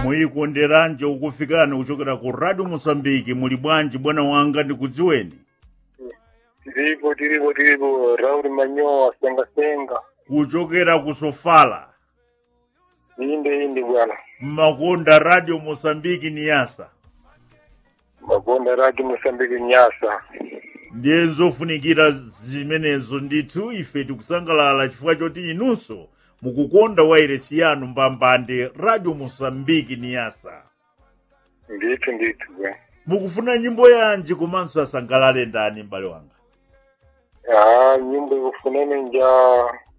muyikonderanje ukufikani kuchokera ku radio mosambiki muli bwanji bwana wanga ndikudziweni tiripo tiripo tiripo rauli manyowa sengasenga kuchokera ku sofala inde inde bwana mmakonda radio mosambiki ni yasa makonda radio mosambiki nyasa ndiye nzofunikira zimenezo ndithu ife tikusangalala chifukwa choti inunso mukukonda wairesi yanu mbambande radio mosambiki ni yasa ndithu ndithu bwana mukufuna nyimbo yanji komanso asangalale ndani m'bale wanga ah nyimbo ikufunene nja